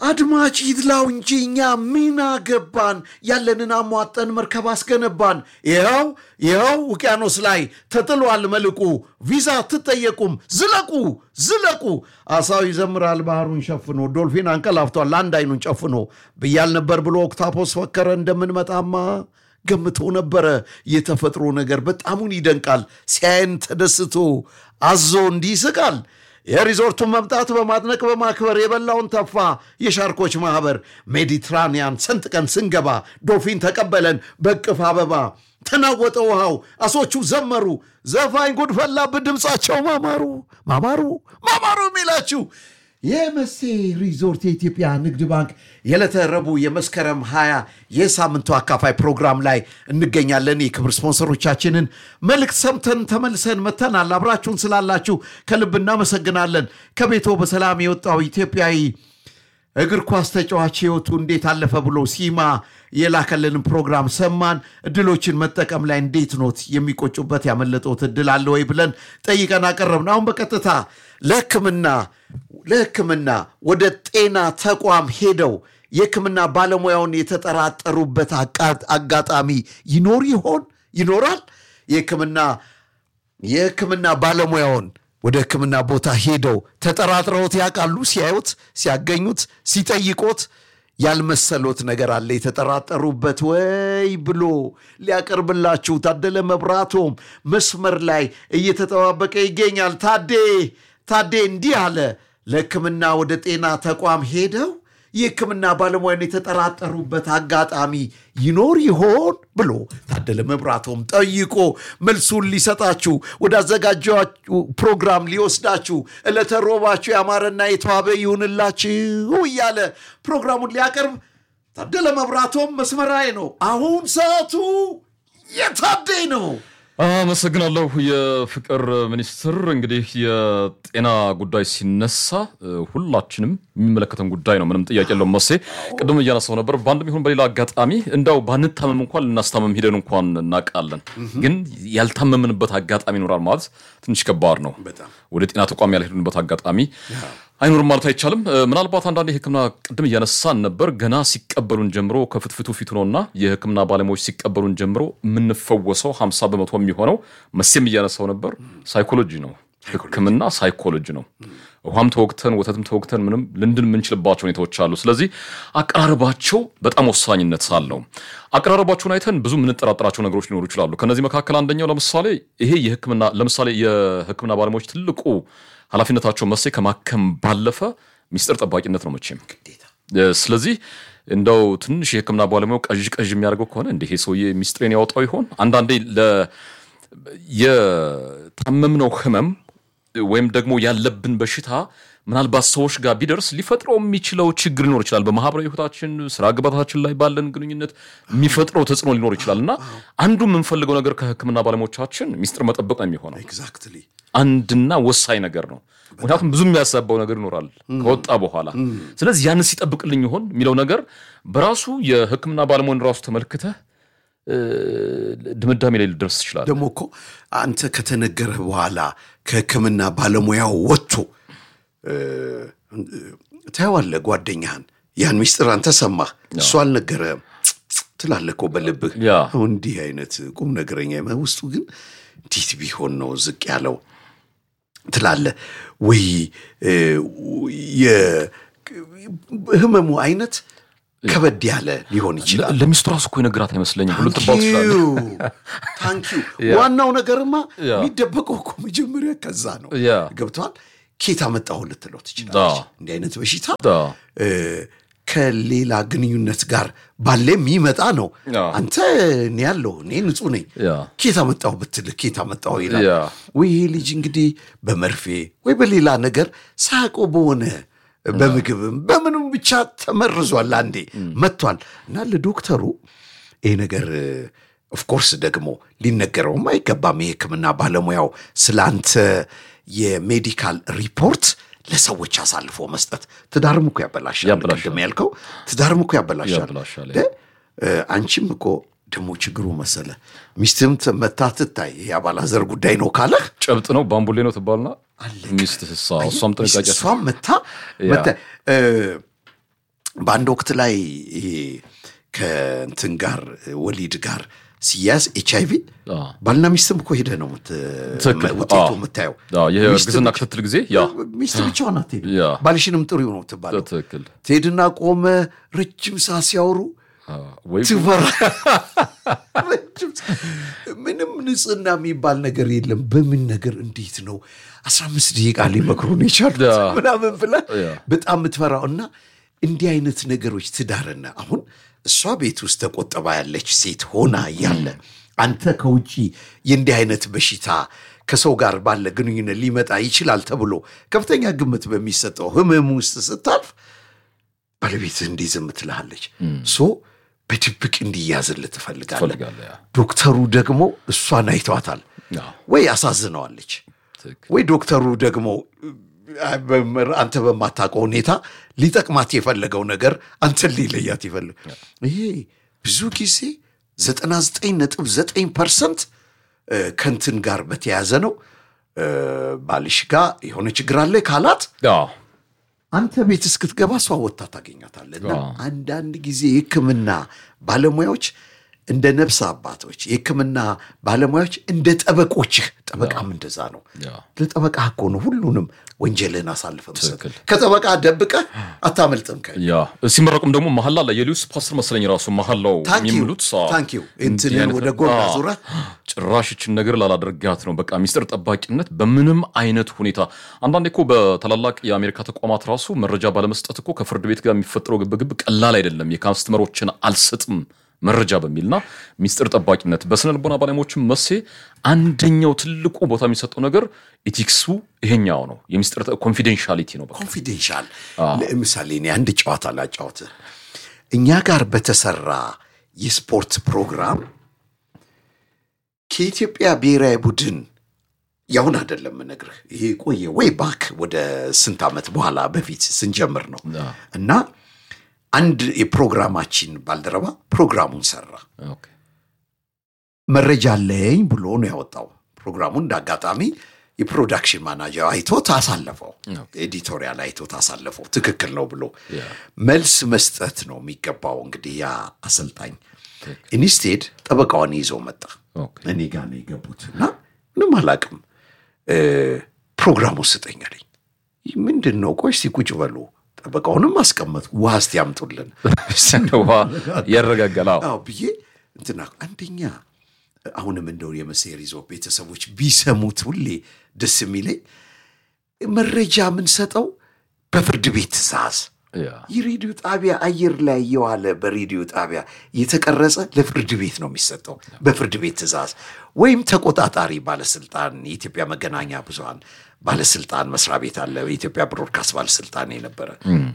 አድማጭ ይድላው እንጂ እኛ ምን አገባን? ያለንን አሟጠን መርከብ አስገነባን። ይኸው ይኸው ውቅያኖስ ላይ ተጥሏል መልቁ። ቪዛ አትጠየቁም። ዝለቁ ዝለቁ። አሳው ይዘምራል ባህሩን ሸፍኖ፣ ዶልፊን አንቀላፍቷል አንድ አይኑን ጨፍኖ። ብያል ነበር ብሎ ኦክታፖስ ፈከረ እንደምንመጣማ ገምቶ ነበረ። የተፈጥሮ ነገር በጣሙን ይደንቃል። ሲያየን ተደስቶ አዞ እንዲህ ይስቃል። የሪዞርቱን መምጣት በማድነቅ በማክበር የበላውን ተፋ የሻርኮች ማኅበር ሜዲትራኒያን ሰንጥቀን ስንገባ ዶልፊን ተቀበለን በቅፍ አበባ ተናወጠ ውሃው አሶቹ ዘመሩ ዘፋኝ ጉድ ፈላብን ድምፃቸው ማማሩ ማማሩ ማማሩ የሚላችሁ የመሴ ሪዞርት የኢትዮጵያ ንግድ ባንክ የዕለተ ረቡዕ የመስከረም 20 የሳምንቱ አካፋይ ፕሮግራም ላይ እንገኛለን። የክብር ስፖንሰሮቻችንን መልእክት ሰምተን ተመልሰን መተናል። አብራችሁን ስላላችሁ ከልብ እናመሰግናለን። ከቤቶ በሰላም የወጣው ኢትዮጵያዊ እግር ኳስ ተጫዋች ህይወቱ እንዴት አለፈ ብሎ ሲማ የላከልንን ፕሮግራም ሰማን። እድሎችን መጠቀም ላይ እንዴት ኖት? የሚቆጩበት ያመለጠውት እድል አለ ወይ ብለን ጠይቀን አቀረብን። አሁን በቀጥታ ለሕክምና ለሕክምና ወደ ጤና ተቋም ሄደው የሕክምና ባለሙያውን የተጠራጠሩበት አጋጣሚ ይኖር ይሆን? ይኖራል? የሕክምና የሕክምና ባለሙያውን ወደ ሕክምና ቦታ ሄደው ተጠራጥረውት ያውቃሉ? ሲያዩት፣ ሲያገኙት፣ ሲጠይቆት ያልመሰሎት ነገር አለ የተጠራጠሩበት ወይ ብሎ ሊያቀርብላችሁ ታደለ መብራቶም መስመር ላይ እየተጠባበቀ ይገኛል። ታዴ ታዴ እንዲህ አለ። ለሕክምና ወደ ጤና ተቋም ሄደው የሕክምና ባለሙያን የተጠራጠሩበት አጋጣሚ ይኖር ይሆን ብሎ ታደለ መብራቶም ጠይቆ መልሱን ሊሰጣችሁ ወደ አዘጋጃችሁ ፕሮግራም ሊወስዳችሁ ዕለተ ሮባችሁ ያማረና የተዋበ ይሁንላችሁ እያለ ፕሮግራሙን ሊያቀርብ ታደለ መብራቶም መስመራዊ ነው። አሁን ሰዓቱ የታዴ ነው። አመሰግናለሁ የፍቅር ሚኒስትር። እንግዲህ የጤና ጉዳይ ሲነሳ ሁላችንም የሚመለከተን ጉዳይ ነው። ምንም ጥያቄ የለውም። መሴ ቅድም እያነሳው ነበር። በአንድም ይሁን በሌላ አጋጣሚ እንዳው ባንታመም እንኳን ልናስታመም ሂደን እንኳን እናውቃለን። ግን ያልታመምንበት አጋጣሚ ይኖራል ማለት ትንሽ ከባድ ነው። ወደ ጤና ተቋም ያልሄድንበት አጋጣሚ አይኖርም ማለት አይቻልም። ምናልባት አንዳንድ የሕክምና ቅድም እያነሳን ነበር ገና ሲቀበሉን ጀምሮ ከፍትፍቱ ፊቱ ነውና የሕክምና ባለሙያዎች ሲቀበሉን ጀምሮ የምንፈወሰው ሀምሳ በመቶ የሚሆነው መሴም እያነሳው ነበር ሳይኮሎጂ ነው። ሕክምና ሳይኮሎጂ ነው። ውሃም ተወግተን ወተትም ተወግተን ምንም ልንድን የምንችልባቸው ሁኔታዎች አሉ። ስለዚህ አቀራረባቸው በጣም ወሳኝነት አለው። አቀራረባቸውን አይተን ብዙ የምንጠራጠራቸው ነገሮች ሊኖሩ ይችላሉ። ከነዚህ መካከል አንደኛው ለምሳሌ ይሄ የሕክምና ለምሳሌ የሕክምና ባለሙያዎች ትልቁ ኃላፊነታቸው መሴ ከማከም ባለፈ ሚስጥር ጠባቂነት ነው መቼም። ስለዚህ እንደው ትንሽ የህክምና ባለሙያው ቀዥ ቀዥ የሚያደርገው ከሆነ እንዲህ ሰውዬ ሚስጥሬን ያወጣው ይሆን? አንዳንዴ የታመምነው ህመም ወይም ደግሞ ያለብን በሽታ ምናልባት ሰዎች ጋር ቢደርስ ሊፈጥረው የሚችለው ችግር ሊኖር ይችላል። በማህበራዊ ህይወታችን፣ ስራ ገበታችን ላይ ባለን ግንኙነት የሚፈጥረው ተጽዕኖ ሊኖር ይችላል እና አንዱ የምንፈልገው ነገር ከህክምና ባለሙያዎቻችን ሚስጥር መጠበቅ ነው የሚሆነው ኤግዛክትሊ አንድና ወሳኝ ነገር ነው። ምክንያቱም ብዙ የሚያሳባው ነገር ይኖራል ከወጣ በኋላ። ስለዚህ ያንን ሲጠብቅልኝ ይሆን የሚለው ነገር በራሱ የህክምና ባለሙያን ራሱ ተመልክተህ ድምዳሜ ላይ ልደርስ ትችላለህ። ደግሞ እኮ አንተ ከተነገረ በኋላ ከህክምና ባለሙያው ወጥቶ ታየዋለህ ጓደኛህን ያን ሚስጥር አንተ ሰማህ፣ እሱ አልነገረህም ትላለህ እኮ በልብህ። ያ አሁን እንዲህ አይነት ቁም ነገረኛ ውስጡ ግን እንዴት ቢሆን ነው ዝቅ ያለው ትላለህ ወይ የህመሙ አይነት ከበድ ያለ ሊሆን ይችላል። ለሚስቱ ራሱ እኮ የነገራት አይመስለኝም ብሎ ትባል ትችላለህ። ታንኪዩ ዋናው ነገርማ ያ። የሚደበቀው እኮ መጀመሪያ ከዛ ነው። ያ ገብተዋል። ኬት አመጣሁ ልትለው ትችላለች። አዎ። እንዲህ አይነት በሽታ አዎ። እ፣ ከሌላ ግንኙነት ጋር ባለ የሚመጣ ነው። አዎ። አንተ እኔ ያለሁ እኔ ንጹህ ነኝ ያ ኬት አመጣሁ ብትልህ ኬት አመጣሁ ይላል። ያ ወይ ይሄ ልጅ እንግዲህ በመርፌ ወይ በሌላ ነገር ሳያውቀው በሆነ በምግብም በምንም ብቻ ተመርዟል፣ አንዴ መጥቷል እና ለዶክተሩ ይሄ ነገር ኦፍኮርስ ደግሞ ሊነገረውም አይገባም። የሕክምና ባለሙያው ስለ አንተ የሜዲካል ሪፖርት ለሰዎች አሳልፎ መስጠት ትዳርም እኮ ያበላሻል። ያበላሻል። ቅድም ያልከው ትዳርም እኮ ያበላሻል። ያበላሻል። ደ- እ፣ አንቺም እኮ ደግሞ ችግሩ መሰለ ሚስትም ት- መታ ትታይ ይሄ አባላዘር ጉዳይ ነው ካለህ ጨብጥ ነው ባምቡሌ ነው ትባልና ሚስትህ እሷ እሷም ጥንቃቄ እሷም መታ ያ። መታ እ፣ በአንድ ወቅት ላይ ይሄ ከእንትን ጋር ወሊድ ጋር ሲያዝ ኤች አይቪ አዎ። ባልና ሚስትም እኮ ሄደ ነው ምት- ትክክል። ውጤቱ አዎ። የምታየው። አዎ፣ ይሄ ሚስት እርግዝና ብቻ- ክትትል ጊዜ ያ ሚስት ብቻዋን አትሄድም። ያ ባልሽንም ጥሩ ነው ትባለው። ትክክል ትሄድና ቆመ ረጅም ሰዓት ሲያወሩ አዎ፣ ወይ ትፈራ ረጅም ሰዓት። ምንም ንጽህና የሚባል ነገር የለም። በምን ነገር እንዴት ነው አስራ አምስት ደቂቃ ሊመክሩን የቻሉት ያ። ምናምን ብላ ያ። በጣም የምትፈራው እና እንዲህ አይነት ነገሮች ትዳርና አሁን እሷ ቤት ውስጥ ተቆጥባ ያለች ሴት ሆና እያለ አንተ ከውጪ የእንዲህ አይነት በሽታ ከሰው ጋር ባለ ግንኙነት ሊመጣ ይችላል ተብሎ ከፍተኛ ግምት በሚሰጠው ህመም ውስጥ ስታልፍ ባለቤትህ እንዲህ ዝም ትልሃለች። ሶ በድብቅ እንዲያዝልህ ትፈልጋለህ። ትፈልጋለህ ያ ዶክተሩ ደግሞ እሷን አይቷታል አዎ፣ ወይ አሳዝነዋለች ትክክል ወይ ዶክተሩ ደግሞ አ- በምር- አንተ በማታውቀው ሁኔታ ሊጠቅማት የፈለገው ነገር አንተን ሊለያት ይፈልግ ይሄ ብዙ ጊዜ 99.9 ፐርሰንት ከንትን ጋር በተያያዘ ነው። እ፣ ባልሽ ጋር የሆነ ችግር አለ ካላት አዎ፣ አንተ ቤት እስክትገባ እሷ ወጥታ ታገኛታለህ። እና አዎ። አንዳንድ ጊዜ የሕክምና ባለሙያዎች እንደ ነፍስ አባቶች፣ የሕክምና ባለሙያዎች እንደ ጠበቆችህ፣ ጠበቃም እንደዛ ነው። ያ ለጠበቃ እኮ ነው ሁሉንም ወንጀልህን አሳልፈ መስጠት። ትክክል። ከጠበቃ ደብቀህ አታመልጥም። ከ ያ ሲመረቁም ደግሞ መሀል ላይ የሊዩስ ፓስተር መሰለኝ ራሱ መሀላው የሚምሉት አዎ። ታንክ ዩ እንዲህ እንትን አይነት ወደ ጎን አዎ። አዙረህ ጭራሽ ይችን ነገር ላላደርጋት ነው። በቃ ሚስጥር ጠባቂነት በምንም አይነት ሁኔታ አንዳንዴ እኮ በታላላቅ የአሜሪካ ተቋማት ራሱ መረጃ ባለመስጠት እኮ ከፍርድ ቤት ጋር የሚፈጠረው ግብግብ ቀላል አይደለም። የካስተመሮችን አልሰጥም መረጃ በሚልና ሚስጥር ጠባቂነት በስነ ልቦና ባለሙያዎችም መሴ አንደኛው ትልቁ ቦታ የሚሰጠው ነገር ኢቲክሱ ይሄኛው ነው። የሚስጥር ኮንፊደንሻሊቲ ነው። በቃ ኮንፊደንሻል ለምሳሌ እኔ አንድ ጨዋታ ላጫወትህ። እኛ ጋር በተሰራ የስፖርት ፕሮግራም ከኢትዮጵያ ብሔራዊ ቡድን ያሁን አይደለም እነግርህ፣ ይሄ ቆየ ወይ ባክ ወደ ስንት ዓመት በኋላ በፊት ስንጀምር ነው አዎ። እና አንድ የፕሮግራማችን ባልደረባ ፕሮግራሙን ሰራ። ኦኬ። መረጃ አለኝ ብሎ ነው ያወጣው። ፕሮግራሙን እንደ አጋጣሚ የፕሮዳክሽን ማናጀር አይቶት አሳለፈው፣ ኤዲቶሪያል አይቶት አሳለፈው። ትክክል ነው ብሎ ያ። መልስ መስጠት ነው የሚገባው። እንግዲህ ያ አሰልጣኝ ኢንስቴድ ጠበቃዋን ይዞ መጣ። ኦኬ። እኔ ጋር ነው የገቡት እና ምንም አላቅም። ፕሮግራሙን ስጠኝ አለኝ። ይህ ምንድን ነው? ቆይ እስቲ ቁጭ በሉ። ጠበቃውንም አስቀመጥኩ። ውሃ እስቲ ያምጡልን ውሃ ያረጋጋል። አዎ። አዎ ብዬ እንትና አንደኛ አሁንም እንደው የመሴር ይዞ ቤተሰቦች ቢሰሙት ሁሌ ደስ የሚለኝ መረጃ የምንሰጠው በፍርድ ቤት ትእዛዝ ያ የሬዲዮ ጣቢያ አየር ላይ የዋለ በሬዲዮ ጣቢያ የተቀረጸ ለፍርድ ቤት ነው የሚሰጠው በፍርድ ቤት ትእዛዝ ወይም ተቆጣጣሪ ባለስልጣን የኢትዮጵያ መገናኛ ብዙሃን ባለስልጣን መስሪያ ቤት አለ የኢትዮጵያ ብሮድካስት ባለስልጣን የነበረ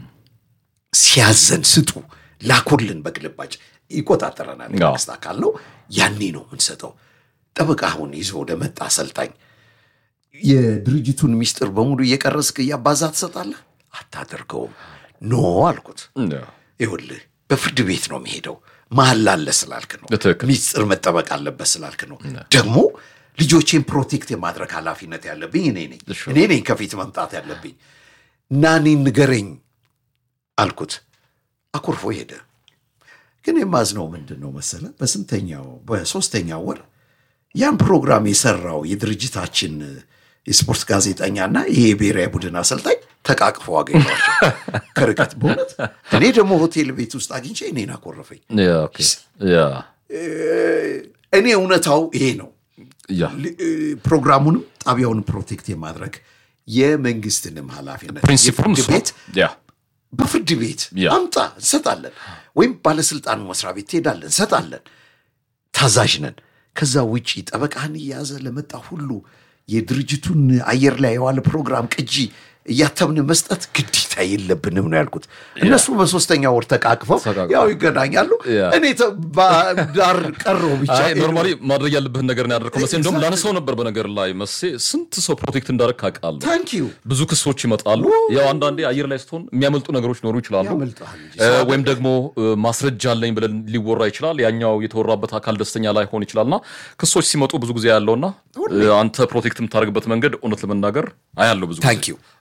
ሲያዘን ስጡ ላኩልን በግልባጭ ይቆጣጠረናል አዎ። የመንግስት አካል ነው ያኔ ነው የምንሰጠው ጠበቃ አሁን ይዞ ወደ መጣ አሰልጣኝ የድርጅቱን ሚስጥር በሙሉ እየቀረስክ እያባዛ ትሰጣለህ አታደርገውም ኖ አልኩት ያ ይኸውልህ በፍርድ ቤት ነው የሚሄደው መሀል ላለ ስላልክ ነው ትክክል። ሚስጥር መጠበቅ አለበት ስላልክ ነው ደግሞ ልጆቼን ፕሮቴክት የማድረግ ኃላፊነት ያለብኝ እኔ ነኝ እሺ። እኔ ነኝ ከፊት መምጣት ያለብኝ እና እኔ ንገረኝ አልኩት አኩርፎ ሄደ ግን የማዝነው ምንድን ነው መሰለ በስንተኛው በሶስተኛው ወር ያን ፕሮግራም የሰራው የድርጅታችን የስፖርት ጋዜጠኛና ይሄ የብሔራዊ ቡድን አሰልጣኝ ተቃቅፈው አገኘኋቸው ከርቀት በእውነት እኔ ደግሞ ሆቴል ቤት ውስጥ አግኝቼ እኔን አኮረፈኝ ያ ኦኬ። ያ እኔ እውነታው ይሄ ነው ያ ል- እ፣ ፕሮግራሙንም ጣቢያውንም ፕሮቴክት የማድረግ የመንግስትንም ኃላፊነት ፕሪንሲፕሉም የፍርድ እሱ ቤት ያ በፍርድ ቤት ያ። አምጣ እንሰጣለን፣ ወይም ባለስልጣኑ መስሪያ ቤት ትሄዳለን እንሰጣለን። ታዛዥ ነን። ከዛ ውጪ ጠበቃህን እየያዘ ለመጣ ሁሉ የድርጅቱን አየር ላይ የዋለ ፕሮግራም ቅጂ እያተምን መስጠት ግዴታ የለብንም ነው ያልኩት። እነሱ በሶስተኛ ወር ተቃቅፈው ተቃቅፈው። ያው ይገናኛሉ። ያ። እኔ ተ- ዳር ቀረው ብቻ አይ ኖርማሊ ማድረግ ያለብህን ነገር ነው ያደርከው መሴ። እንደውም ላነሳው ነበር በነገር ላይ መሴ፣ ስንት ሰው ፕሮቴክት እንዳደረግ አውቃለሁ። ታንክ ዩ ብዙ ክሶች ይመጣሉ። ያው አንዳንዴ አየር ላይ ስትሆን የሚያመልጡ ነገሮች ሊኖሩ ይችላሉ። ያመልጥሃል እንጂ እ፣ ወይም ደግሞ እ፣ ማስረጃ አለኝ ብለን ሊወራ ይችላል። ያኛው የተወራበት አካል ደስተኛ ላይሆን ይችላልና ክሶች ሲመጡ ብዙ ጊዜ ያለውና እ፣ አንተ ፕሮቴክት የምታደርግበት መንገድ እውነት ለመናገር አያለው ብዙ ጊዜ ታንክ ዩ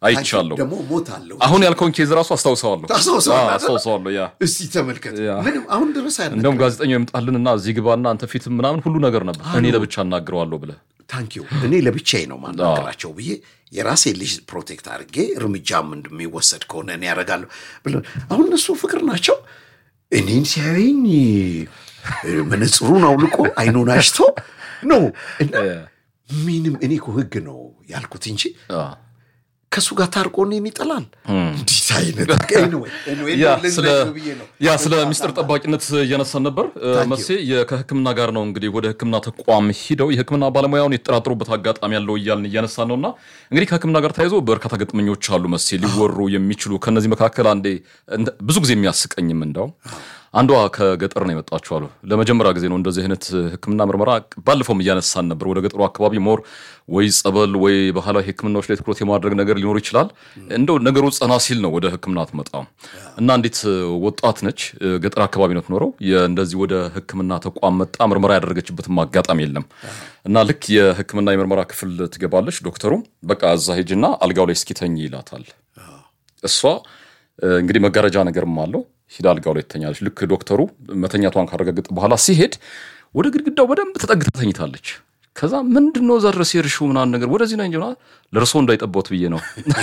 አይቻለሁ። ደግሞ ሞት አለው አሁን ያልከውን ኬዝ ራሱ አስታውሰዋለሁ ታስታውሰዋለህ አዎ፣ አይደል? አስታውሰዋለሁ ያ እስቲ ተመልከት ያ። ምንም አሁን ድረስ አይደለም እንደውም ጋዜጠኛው ይምጣልንና እዚህ ግባና አንተ ፊት ምናምን ሁሉ ነገር ነበር እኔ ለብቻ እናግረዋለሁ ብለህ ታንኪዩ እኔ ለብቻዬ ነው ማናገራቸው ብዬ የራሴ ልጅ ፕሮቴክት አድርጌ እርምጃም እንደሚወሰድ ከሆነ እኔ ያደርጋለሁ ብለን አሁን እነሱ ፍቅር ናቸው። እኔን ሲያየኝ እ፣ መነጽሩን አውልቆ አይኑን አሽቶ ነው እና ምንም እኔ እኮ ህግ ነው ያልኩት እንጂ አዎ። ከእሱ ጋር ታርቆ እኔን ይጠላል። እንዲህ አይነት anyway, anyway, ያ ልነግርህ ስለ ብዬ ነው። ያ ስለ ሚስጥር ጠባቂነት እያነሳን ነበር እ፣ Thank you. መሴ የ- ከህክምና ጋር ነው እንግዲህ ወደ ህክምና ተቋም ሂደው የህክምና ባለሙያውን የተጠራጠሩበት አጋጣሚ ያለው እያልን እያነሳን ነው እና እንግዲህ ከህክምና ጋር ተያይዞ በርካታ ገጥመኞች አሉ መሴ ሊወሩ የሚችሉ ከነዚህ መካከል አንዴ እንደ- ብዙ ጊዜ የሚያስቀኝም እንደው አንዷ ከገጠር ነው የመጣችው አሉ ለመጀመሪያ ጊዜ ነው እንደዚህ አይነት ህክምና ምርመራ ባለፈውም እያነሳን ነበር ወደ ገጠሩ አካባቢ ሞር ወይ ጸበል ወይ ባህላዊ ህክምናዎች ላይ ትኩረት የማድረግ ነገር ሊኖር ይችላል እንደው ነገሩ ጸና ሲል ነው ወደ ህክምና ትመጣው እና እንዴት ወጣት ነች ገጠር አካባቢ ነው ትኖረው እንደዚህ ወደ ህክምና ተቋም መጣ ምርመራ ያደረገችበትም አጋጣሚ የለም እና ልክ የህክምና የምርመራ ክፍል ትገባለች ዶክተሩ በቃ እዛ ሂጅና አልጋው ላይ እስኪተኝ ይላታል እሷ እ፣ እንግዲህ መጋረጃ ነገርም አለው ሂዳ አልጋው ላይ ትተኛለች ልክ ዶክተሩ መተኛቷን ካረጋገጠ በኋላ ሲሄድ ወደ ግድግዳው በደንብ ተጠግታ ተኝታለች ከዛ ምንድን ነው እዛ ድረስ የሄድሽው ምናምን ነገር ወደዚህ ና እንጂ ምናምን ለእርሶ እንዳይጠቦት ብዬ ነው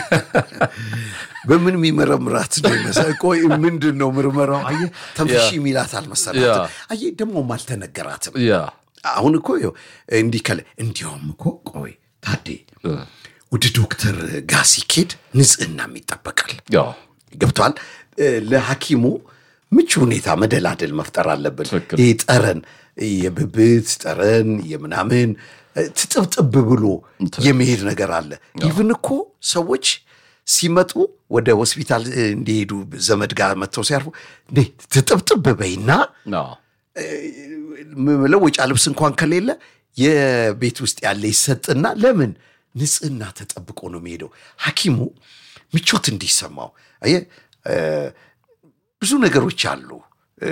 በምን የሚመረምራት ነው ይመስል? ቆይ ምንድን ነው ምርመራው? አየህ ተንፍሺ የሚላት አልመሰላት። ያ። አየህ ደግሞም አልተነገራትም። ያ አሁን እኮ ይኸው እንዲህ ከለ እንዲያውም እኮ ቆይ ታዴ ወደ ዶክተር ጋር ሲኬድ ንጽህናም ይጠበቃል። ያ ገብቷል። ለሐኪሙ ምቹ ሁኔታ መደላደል መፍጠር አለብን። ትክክል። ይህ ጠረን የብብት ጠረን የምናምን ትጥብጥብ ብሎ የመሄድ ነገር አለ። ኢቭን እኮ ሰዎች ሲመጡ ወደ ሆስፒታል እንዲሄዱ ዘመድ ጋር መጥተው ሲያርፉ እንዴ ትጥብጥብ በይና ያ መለወጫ ልብስ እንኳን ከሌለ የቤት ውስጥ ያለ ይሰጥና ለምን ንጽህና ተጠብቆ ነው የሚሄደው። ሐኪሙ ምቾት እንዲሰማው አየህ እ፣ ብዙ ነገሮች አሉ እ፣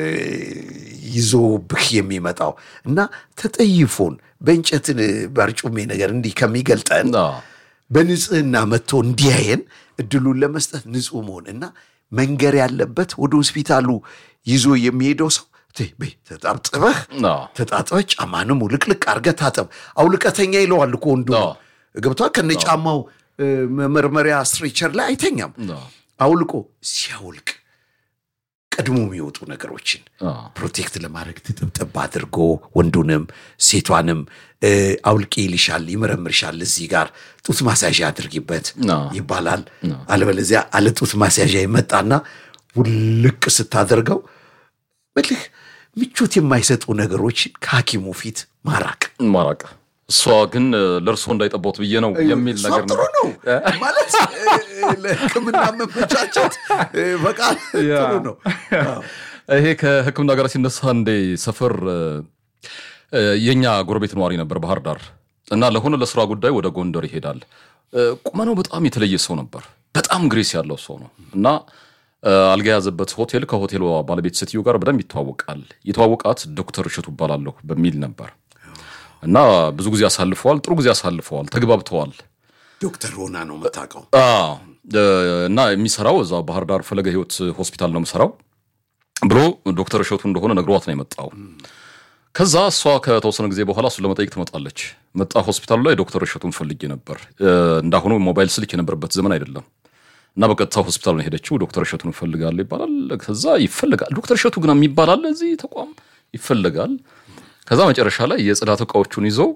ይዞብህ የሚመጣው እና ተጠይፎን በእንጨትን በርጩሜ ነገር እንዲህ ከሚገልጠን ያ በንጽህና መጥቶ እንዲያየን እድሉን ለመስጠት ንጹህ መሆን እና መንገር ያለበት ወደ ሆስፒታሉ ይዞ የሚሄደው ሰው ቴ በይ ተጣብጥበህ ያ ተጣጥበህ ጫማንም ውልቅልቅ አድርገህ ታጠብ። አውልቀተኛ ይለዋል እኮ ወንዱ አዎ። ገብቷል። ከነ ጫማው እ፣ መመርመሪያ ስትሬቸር ላይ አይተኛም። ያ አውልቆ ሲያውልቅ ቀድሞ የሚወጡ ነገሮችን ያ ፕሮቴክት ለማድረግ ትጥብጥብ አድርጎ ወንዱንም ሴቷንም እ፣ አውልቂ ይልሻል፣ ይመረምርሻል። እዚህ ጋር ጡት ማስያዣ አድርጊበት አዎ። ይባላል። አለበለዚያ አለ ጡት ማስያዣ ይመጣና ውልቅ ስታደርገው በልህ ምቾት የማይሰጡ ነገሮችን ከሐኪሙ ፊት ማራቅ ማራቅ እሷ ግን ለእርሶ እንዳይጠቦት ብዬ ነው የሚል እሷ ነገር ጥሩ ነው ነው ማለት እ፣ ለሕክምና መመቻቸት እ፣ በቃል ያ። ጥሩ ነው። አዎ። ይሄ ከህክምና ጋር ሲነሳ እንዴ ሰፈር እ፣ እ፣ የኛ ጎረቤት ነዋሪ ነበር ባህር ዳር እና ለሆነ ለስራ ጉዳይ ወደ ጎንደር ይሄዳል። እ፣ ቁመናው በጣም የተለየ ሰው ነበር። በጣም ግሬስ ያለው ሰው ነው እና እ፣ አልጋ የያዘበት ሆቴል ከሆቴሉ ባለቤት ሴትዮ ጋር በደንብ ይተዋወቃል። የተዋወቃት ዶክተር እሸቱ እባላለሁ በሚል ነበር እና ብዙ ጊዜ አሳልፈዋል። ጥሩ ጊዜ አሳልፈዋል። ተግባብተዋል። ዶክተር ሆና ነው የምታውቀው። አዎ እ፣ እና የሚሰራው እዛ ባህር ዳር ፈለገ ህይወት ሆስፒታል ነው የምሰራው ብሎ ዶክተር እሸቱ እንደሆነ ነግሯት ነው የመጣው። ከዛ እሷ ከተወሰነ ጊዜ በኋላ እሱን ለመጠየቅ ትመጣለች። መጣ ሆስፒታሉ ላይ ዶክተር እሸቱን ፈልጌ ነበር። እ፣ እንዳሁኑ ሞባይል ስልክ የነበረበት ዘመን አይደለም እና በቀጥታ ሆስፒታል ነው የሄደችው። ዶክተር እሸቱን እፈልጋለሁ ይባላል። ከዛ ይፈልጋል። ዶክተር እሸቱ ግን የሚባል አለ እዚህ ተቋም ይፈልጋል። ከዛ መጨረሻ ላይ የጽዳት እቃዎቹን ይዞ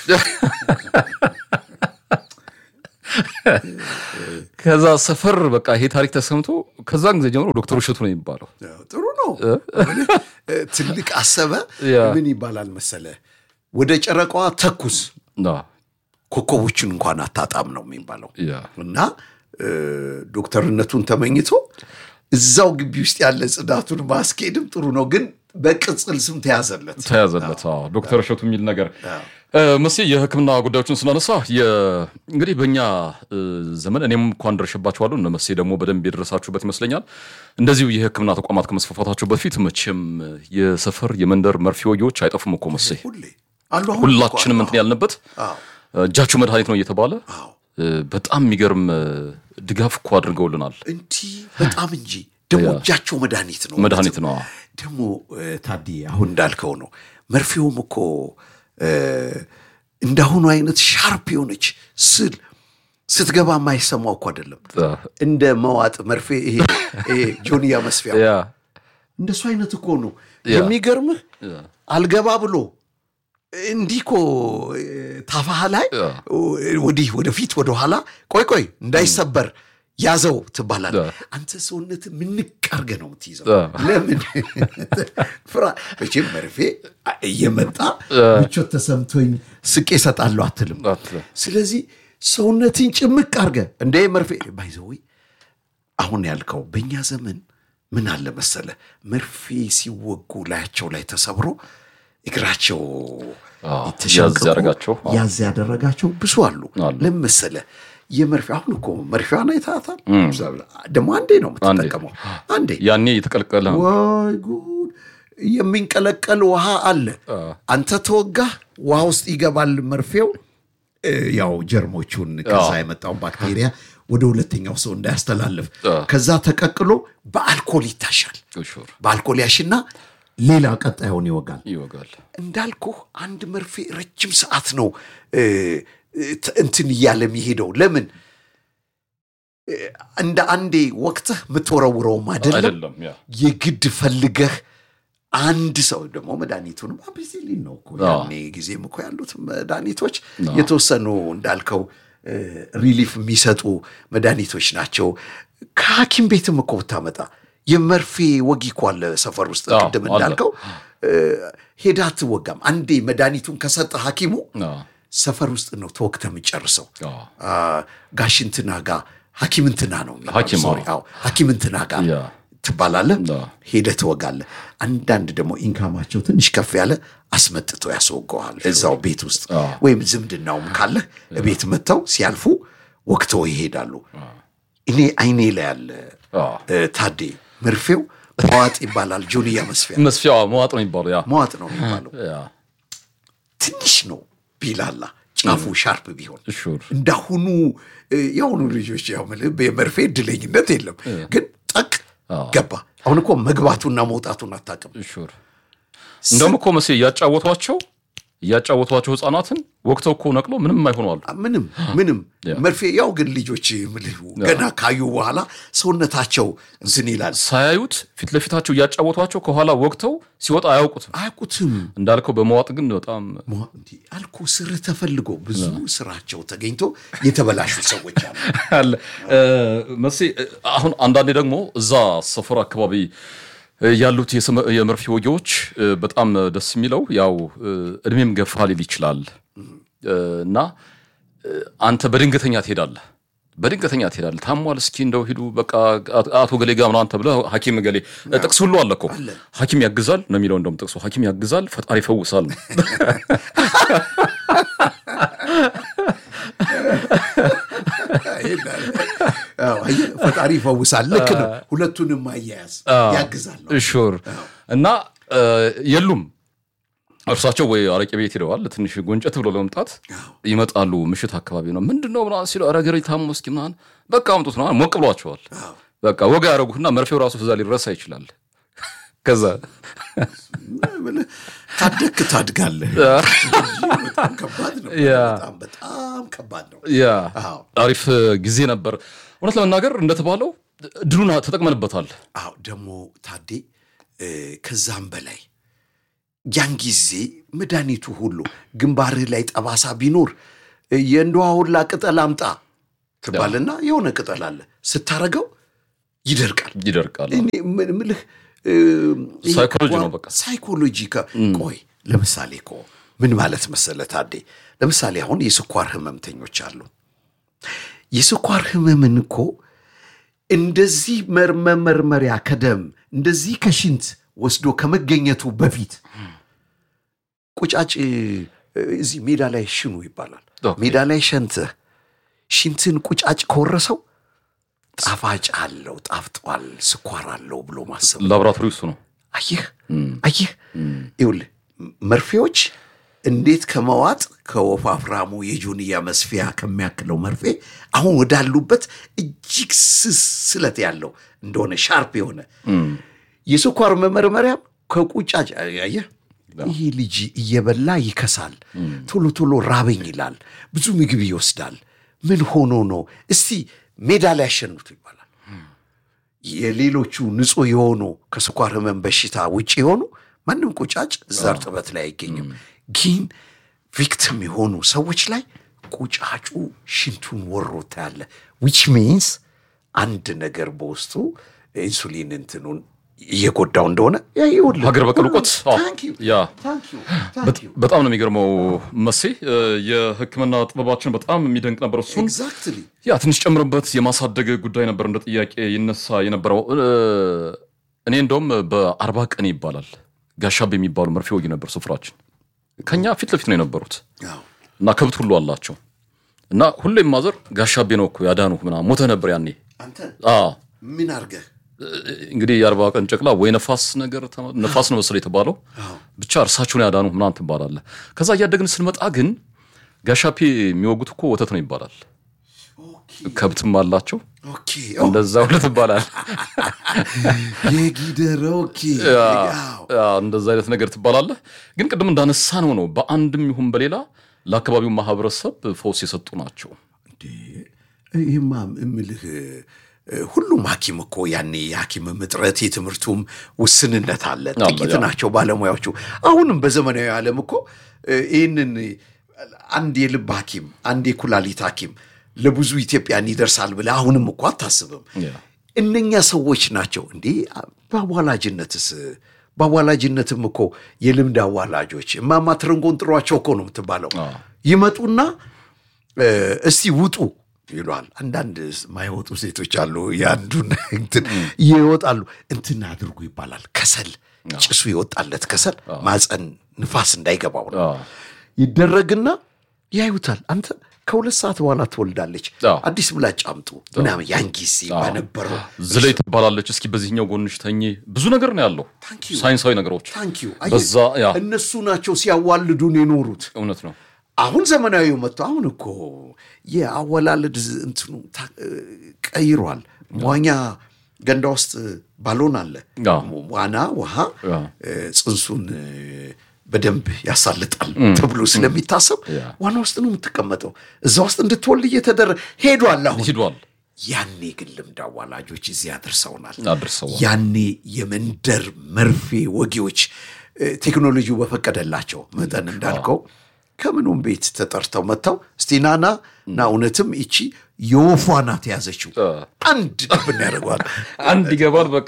ከዛ ሰፈር በቃ ይሄ ታሪክ ተሰምቶ ከዛን ጊዜ ጀምሮ ዶክተር እሸቱ ነው የሚባለው። ጥሩ ነው። እ፣ ትልቅ አሰበ ያ። ምን ይባላል መሰለ፣ ወደ ጨረቃዋ ተኩስ አ፣ ኮከቦችን እንኳን አታጣም ነው የሚባለው። ያ እና እ፣ ዶክተርነቱን ተመኝቶ እዛው ግቢ ውስጥ ያለ ጽዳቱን ማስኬድም ጥሩ ነው፣ ግን በቅጽል ስም ተያዘለት። ተያዘለት አዎ፣ ዶክተር እሸቱ የሚል ነገር መስ የሕክምና ጉዳዮችን ስናነሳ የ- እንግዲህ በእኛ እ፣ ዘመን እኔም እንኳን ደርሼባቸዋለሁ እነ መሴ ደግሞ በደንብ የደረሳችሁበት ይመስለኛል። እንደዚሁ የሕክምና ተቋማት ከመስፋፋታቸው በፊት መቼም የሰፈር የመንደር መርፌ ወጊዎች አይጠፉም እኮ መሴ ሁሌ አሉ። አሁን ሁላችንም እኮ እንትን ያልንበት አዎ፣ እጃችሁ መድኃኒት ነው እየተባለ አዎ። እ፣ በጣም የሚገርም እ፣ ድጋፍ እኮ አድርገውልናል። እንዲህ በጣም እንጂ ደግሞ እጃቸው መድኃኒት ነው መድኃኒት ነው። ደግሞ እ፣ ታዲ አሁን እንዳልከው ነው። መርፌውም እኮ እ፣ እንዳሁኑ አይነት ሻርፕ የሆነች ስል ስትገባ የማይሰማው እኮ አይደለም። እንደ መዋጥ መርፌ ይሄ ይሄ ጆንያ መስፊያ ያ እንደሱ አይነት እኮ ነው። ያ። የሚገርምህ ያ አልገባ ብሎ እንዲህ እኮ እ፣ ታፋህ ላይ ያ። ወዲህ ወደፊት ወደኋላ ቆይ ቆይ እንዳይሰበር ያዘው ትባላል። ያ። አንተ ሰውነት ምንቅ አድርገህ ነው የምትይዘው። ያ። ለምን ፍራ መቼም መርፌ እየመጣ ምቾት ተሰምቶኝ ስቄ እሰጣለሁ አትልም። አትልም። ስለዚህ ሰውነትን ጭምቅ አድርገህ እንደ መርፌ ባይዘዊ አሁን ያልከው በእኛ ዘመን ምን አለ መሰለ መርፌ ሲወጉ ላያቸው ላይ ተሰብሮ እግራቸው አዎ፣ የተሸንቅቆ ያዝ ያደረጋቸው። አዎ። ያዝ ያደረጋቸው ብዙ አሉ። አሉ። ለምን መሰለ የመርፌ አሁን እኮ መርፌዋን አይታታል። ደግሞ አንዴ ነው የምትጠቀመው። አንዴ ያኔ የተቀለቀለ ነው። ወይ ጉድ! የሚንቀለቀል ውሃ አለ። አንተ ተወጋህ፣ ውሃ ውስጥ ይገባል መርፌው። እ፣ ያው ጀርሞቹን ከዛ የመጣውን ባክቴሪያ ወደ ሁለተኛው ሰው እንዳያስተላልፍ ከዛ ተቀቅሎ በአልኮል ይታሻል። ሹር በአልኮል ያሽና ሌላ ቀጣዩን ይወጋል። ይወጋል። እንዳልኩህ አንድ መርፌ ረጅም ሰዓት ነው እ፣ ት- እንትን እያለ የሚሄደው። ለምን እ፣ እንደ አንዴ ወቅትህ የምትወረውረውም አይደለም። አይደለም ያ የግድ ፈልገህ አንድ ሰው ደግሞ መድኃኒቱንም አምፒሲሊን ነው እኮ ያኔ ጊዜም እኮ ያሉት መድኃኒቶች የተወሰኑ እንዳልከው እ፣ ሪሊፍ የሚሰጡ መድኃኒቶች ናቸው። ከሐኪም ቤትም እኮ ብታመጣ የመርፌ ወጊ እኮ አለ ሰፈር ውስጥ አዎ፣ ቅድም አለ። እንዳልከው እ፣ ሄዳ አትወጋም። አንዴ መድኃኒቱን ከሰጠ ሐኪሙ አዎ፣ ሰፈር ውስጥ ነው ተወግተ የምጨርሰው። አዎ። አ፣ ጋሽ እንትና ጋ ሐኪም እንትና ነው የሚባለው። ሐኪም፣ ሶሪ፣ አዎ ሐኪም እንትና ጋ ያ ትባላለህ። አዎ። ሄደህ ትወጋለህ። አንዳንድ ደግሞ ኢንካማቸው ትንሽ ከፍ ያለ አስመጥቶ ያስወገዋል እዛው ቤት ውስጥ አዎ። ወይም ዝምድናውም ካለህ ቤት መጥተው ሲያልፉ ወቅተው ይሄዳሉ። እኔ አይኔ ላይ ያለ አዎ። እ፣ ታዴ መርፌው መዋጥ ይባላል። ጆንያ መስፊያ መስፊያ መዋጥ ነው የሚባለው። ያ መዋጥ ነው የሚባለው። ያ ትንሽ ነው ቢላላ ጫፉ ሻርፕ ቢሆን ሹር እንዳሁኑ እ፣ የአሁኑ ልጆች ያው ምልህ የመርፌ እድለኝነት የለም፣ ግን ጠቅ ገባ። አሁን እኮ መግባቱና መውጣቱን አታውቅም። ሹር እንደውም እኮ መሴ እያጫወቷቸው እያጫወቷቸው ህፃናትን ወቅተው እኮ ነቅሎ ምንም አይሆነዋሉ። ምንም ምንም መርፌ ያው ግን ልጆች ምልህ ገና ካዩ በኋላ ሰውነታቸው እንትን ይላል። ሳያዩት ፊት ለፊታቸው እያጫወቷቸው ከኋላ ወቅተው ሲወጣ አያውቁትም። አያውቁትም። እንዳልከው በመዋጥ ግን በጣም ሞ- እንዲህ አልኩ ስርህ ተፈልጎ ብዙ ስራቸው ተገኝቶ የተበላሹ ሰዎች አሉ። አለ እ፣ መሴ እ፣ አሁን አንዳንዴ ደግሞ እዛ ሰፈር አካባቢ እ፣ ያሉት የሰመ- የመርፌ ወጊዎች እ፣ በጣም ደስ የሚለው ያው እ፣ እድሜም ገፋ ሊል ይችላል እ፣ እና እ፣ አንተ በድንገተኛ ትሄዳለህ በድንገተኛ ትሄዳለህ። ታሟል፣ እስኪ እንደው ሂዱ በቃ አቶ ገሌ ጋር ምናምን ተብለህ ሐኪም ገሌ ጥቅስ ሁሉ አለ እኮ ሐኪም ያግዛል ነው የሚለው። እንደውም ጥቅሱ ሐኪም ያግዛል ፈጣሪ ይፈውሳል ነው። አዎ፣ አየህ፣ ፈጣሪ ይፈውሳል። ልክ ነው። ሁለቱንም አያያዝ ያግዛል ነው። ሹር እና እ፣ የሉም እርሳቸው ወይ አረቄ ቤት ሄደዋል። ትንሽ ጎንጨት ብሎ ለመምጣት ይመጣሉ። ምሽት አካባቢ ነው ምንድን ነው ምናምን ሲለው ኧረ ገሬ ታሞ እስኪ ምናምን በቃ አምጡት ነው ሞቅ ብሏቸዋል። በቃ ወጋ ያደረጉትና መርፌው ራሱ እዛ ሊረሳ ይችላል። ከዛ ብለህ ካደግክ ታድጋለህ። እንጂ በጣም ከባድ ነው። ያ። በጣም በጣም ከባድ ነው። ያ አዎ። አሪፍ ጊዜ ነበር። እውነት ለመናገር እንደተባለው ድሉን ተጠቅመንበታል። አዎ ደግሞ ታዴ እ፣ ከዛም በላይ ያን ጊዜ መድኃኒቱ ሁሉ ግንባርህ ላይ ጠባሳ ቢኖር እ፣ የእንደዋ ሁላ ቅጠል አምጣ ትባልና የሆነ ቅጠል አለ ስታረገው ይደርቃል። ይደርቃል። እኔ ምን- ምልህ እ፣ ይሄ ሳይኮሎጂ ነው ጓ- በቃ። ሳይኮሎጂ ከ- ቆይ ለምሳሌ እኮ ምን ማለት መሰለ ታዴ፣ ለምሳሌ አሁን የስኳር ህመምተኞች አሉ። የስኳር ህመምን እኮ እንደዚህ መመርመሪያ ከደም እንደዚህ ከሽንት ወስዶ ከመገኘቱ በፊት ቁጫጭ እ፣ እዚህ ሜዳ ላይ ሽኑ ይባላል። ኦኬ። ሜዳ ላይ ሸንተህ ሽንትን ቁጫጭ ከወረሰው ጣፋጭ አለው ጣፍጧል፣ ስኳር አለው ብሎ ማሰብ ላቦራቶሪ እሱ ነው። አየህ አየህ፣ ይኸውልህ መርፌዎች እንዴት ከመዋጥ ከወፋፍራሙ የጆንያ መስፊያ ከሚያክለው መርፌ አሁን ወዳሉበት እጅግ ስስ ስለት ያለው እንደሆነ ሻርፕ የሆነ የስኳር መመርመሪያም ከቁጫጭ አየህ፣ ይህ ልጅ እየበላ ይከሳል፣ ቶሎ ቶሎ ራበኝ ይላል፣ ብዙ ምግብ ይወስዳል። ምን ሆኖ ነው? እስቲ ሜዳ ላይ ያሸኑት ይባላል። የሌሎቹ ንጹህ የሆኑ ከስኳር ህመም በሽታ ውጭ የሆኑ ማንም ቁጫጭ እዛ እርጥበት ላይ አይገኝም። ግን ቪክቲም የሆኑ ሰዎች ላይ ቁጫጩ ሽንቱን ወሮ ታያለ። ዊች ሚንስ አንድ ነገር በውስጡ ኢንሱሊን እንትኑን እየጎዳው እንደሆነ ያ ይኸውልህ። ሀገር በቀል እውቀት አዎ፣ Thank you. ያ Thank you. Thank you. በጣም ነው የሚገርመው መሴ። እ፣ የሕክምና ጥበባችን በጣም የሚደንቅ ነበር። እሱን Exactly. ያ ትንሽ ጨምርበት የማሳደግ ጉዳይ ነበር እንደ ጥያቄ ይነሳ የነበረው። እ፣ እኔ እንደውም በአርባ ቀን ይባላል ጋሻብ የሚባሉ መርፌ ወጊ ነበር ስፍራችን። ከኛ ፊት ለፊት ነው የነበሩት አዎ። እና ከብት ሁሉ አላቸው እና ሁሌም ማዘር ጋሻቤ ነው እኮ ያዳኑ ምናምን ሞተ ነበር ያኔ። አንተ አዎ ምን አድርገህ እንግዲህ የአርባ ቀን ጨቅላ ወይ ነፋስ ነገር ተማ- ነፋስ ነው መሰለኝ የተባለው ብቻ እርሳቸውን ያዳኑ ምናምን ትባላለህ። ከዛ እያደግን ስንመጣ ግን ጋሻፔ የሚወጉት እኮ ወተት ነው ይባላል። ከብትም አላቸው ኦኬ እንደዛ ሁለት ይባላል። የጊደር ኦኬ አዎ። ያ፣ እንደዛ አይነት ነገር ትባላለህ። ግን ቅድም እንዳነሳ ነው ነው በአንድም ይሁን በሌላ ለአካባቢው ማህበረሰብ ፈውስ የሰጡ ናቸው። ይህማ እምልህ እ፣ ሁሉም ሐኪም እኮ ያኔ የሐኪምም እጥረት የትምህርቱም ውስንነት አለ። አለ፣ ጥቂት ያ። ናቸው ባለሙያዎቹ። አሁንም በዘመናዊ ዓለም እኮ እ፣ ይህንን አንድ የልብ ሐኪም አንድ የኩላሊት ሐኪም ለብዙ ኢትዮጵያን ይደርሳል ብለህ አሁንም እኮ አታስብም። ያ። እነኛ ሰዎች ናቸው እንዴ በአዋላጅነትስ በአዋላጅነትም እኮ የልምድ አዋላጆች እማማ ትርንጎን ጥሯቸው እኮ ነው የምትባለው አዎ። ይመጡና እ፣ እስቲ ውጡ ይሏል አንዳንድ ማይወጡ ሴቶች አሉ የአንዱን እንትን ይወጣሉ እንትን አድርጉ ይባላል ከሰል ጭሱ ይወጣለት ከሰል ማፀን ንፋስ እንዳይገባው ነው አዎ። ይደረግና ያዩታል አንተ ከሁለት ሰዓት በኋላ ትወልዳለች አዎ። አዲስ ምላጭ አምጡ ምናምን ያን ጊዜ በነበረው ዝለይ ትባላለች። እስኪ በዚህኛው ጎንሽ ተኝ። ብዙ ነገር ነው ያለው Thank you. ሳይንሳዊ ነገሮች ታንኪዩ በዛ ያ እነሱ ናቸው ሲያዋልዱን የኖሩት እውነት ነው። አሁን ዘመናዊው መጥቶ አሁን እኮ የአወላለድ እንትኑ ታ- ቀይሯል። መዋኛ ገንዳ ውስጥ ባሎን አለ። አዎ። ዋና ውሃ አዎ። እ፣ ጽንሱን እ፣ በደንብ ያሳልጣል ተብሎ ስለሚታሰብ ያ። ዋና ውስጥ ነው የምትቀመጠው። እዛ ውስጥ እንድትወልድ እየተደረገ ሄዷል። አሁን ሂዷል ያኔ ግን ልምድ አዋላጆች እዚህ አድርሰውናል። አድርሰዋል። ያኔ የመንደር መርፌ ወጊዎች እ፣ ቴክኖሎጂው በፈቀደላቸው መጠን እንዳልከው ከምኑም ቤት ተጠርተው መጥተው እስቲ ናና እና እውነትም ይቺ የወፏ ናት የያዘችው አንድ ድብን ያደርገዋል። አንድ ይገባል። በቃ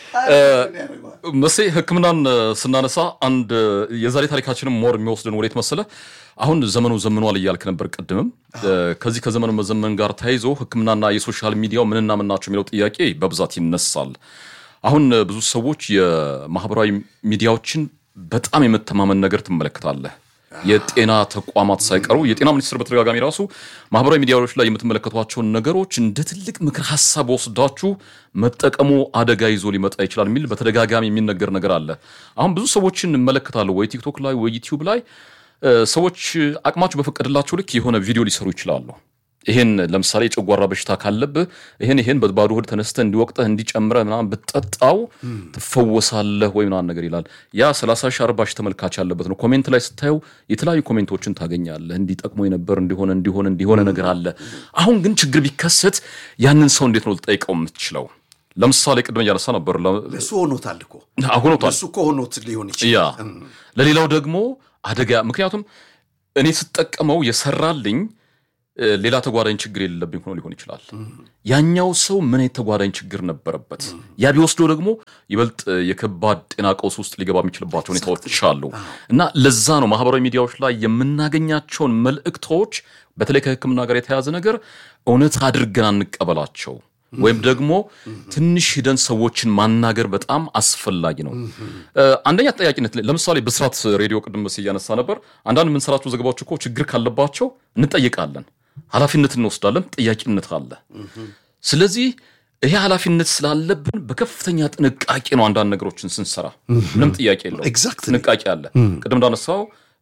መሴ ሕክምናን እ፣ ስናነሳ አንድ እ፣ የዛሬ ታሪካችንም ሞር የሚወስድን ወዴት መሰለ? አሁን ዘመኑ ዘምኗል እያልክ ነበር ቅድምም። እ፣ ከዚህ ከዘመኑ መዘመን ጋር ተያይዞ ሕክምናና የሶሻል ሚዲያው ምንና ምን ናቸው የሚለው ጥያቄ በብዛት ይነሳል። አሁን እ፣ ብዙ ሰዎች የማህበራዊ ሚዲያዎችን በጣም የመተማመን ነገር ትመለከታለህ። የጤና ተቋማት ሳይቀሩ የጤና ሚኒስቴር በተደጋጋሚ ራሱ ማህበራዊ ሚዲያዎች ላይ የምትመለከቷቸውን ነገሮች እንደ ትልቅ ምክር ሀሳብ ወስዳችሁ መጠቀሙ አደጋ ይዞ ሊመጣ ይችላል የሚል በተደጋጋሚ የሚነገር ነገር አለ። አሁን ብዙ ሰዎችን እመለከታለሁ ወይ ቲክቶክ ላይ ወይ ዩቲዩብ ላይ እ፣ ሰዎች አቅማቸው በፈቀደላቸው ልክ የሆነ ቪዲዮ ሊሰሩ ይችላሉ። ይሄን ለምሳሌ የጨጓራ በሽታ ካለብህ ይሄን ይሄን በባዶ ሆድ ተነስተህ እንዲወቅጠህ እንዲጨምረህ ምናምን ብትጠጣው ትፈወሳለህ ወይ ምናምን ነገር ይላል። ያ 30 ሺህ 40 ሺህ ተመልካች ያለበት ነው። ኮሜንት ላይ ስታየው የተለያዩ ኮሜንቶችን ታገኛለህ። እንዲጠቅሞ የነበር እንዲሆነ እንዲሆነ እንዲሆነ ነገር አለ። አሁን ግን ችግር ቢከሰት ያንን ሰው እንዴት ነው ልጠይቀው የምትችለው? ለምሳሌ ቅድም እያነሳ ነበር ለ- እሱ ሆኖታል እኮ አሁኖታል እሱ እኮ ሆኖት ሊሆን ያ ይችላል። ለሌላው ደግሞ አደጋ ምክንያቱም እኔ ስጠቀመው የሰራልኝ እ፣ ሌላ ተጓዳኝ ችግር የሌለብኝ ሆኖ ሊሆን ይችላል። ያኛው ሰው ምን አይነት ተጓዳኝ ችግር ነበረበት? ያ ቢወስደው ደግሞ ይበልጥ እ፣ የከባድ ጤና ቀውስ ውስጥ ሊገባ የሚችልባቸው ሁኔታዎች አሉ እና ለዛ ነው ማህበራዊ ሚዲያዎች ላይ የምናገኛቸውን መልእክቶች በተለይ ከሕክምና ጋር የተያያዘ ነገር እውነት አድርገን አንቀበላቸው ወይም ደግሞ ትንሽ ሂደን ሰዎችን ማናገር በጣም አስፈላጊ ነው። እ፣ አንደኛ ተጠያቂነት ላይ- ለምሳሌ ብስራት ሬዲዮ ቅድም መስ እያነሳ ነበር። አንዳንድ የምንሰራቸው ዘገባዎች እኮ ችግር ካለባቸው እንጠይቃለን፣ ኃላፊነት እንወስዳለን፣ ጥያቄነት አለ። ስለዚህ ይሄ ኃላፊነት ስላለብን በከፍተኛ ጥንቃቄ ነው አንዳንድ ነገሮችን ስንሰራ፣ ምንም ጥያቄ የለውም። Exactly. ጥንቃቄ አለ። ቅድም እንዳነሳው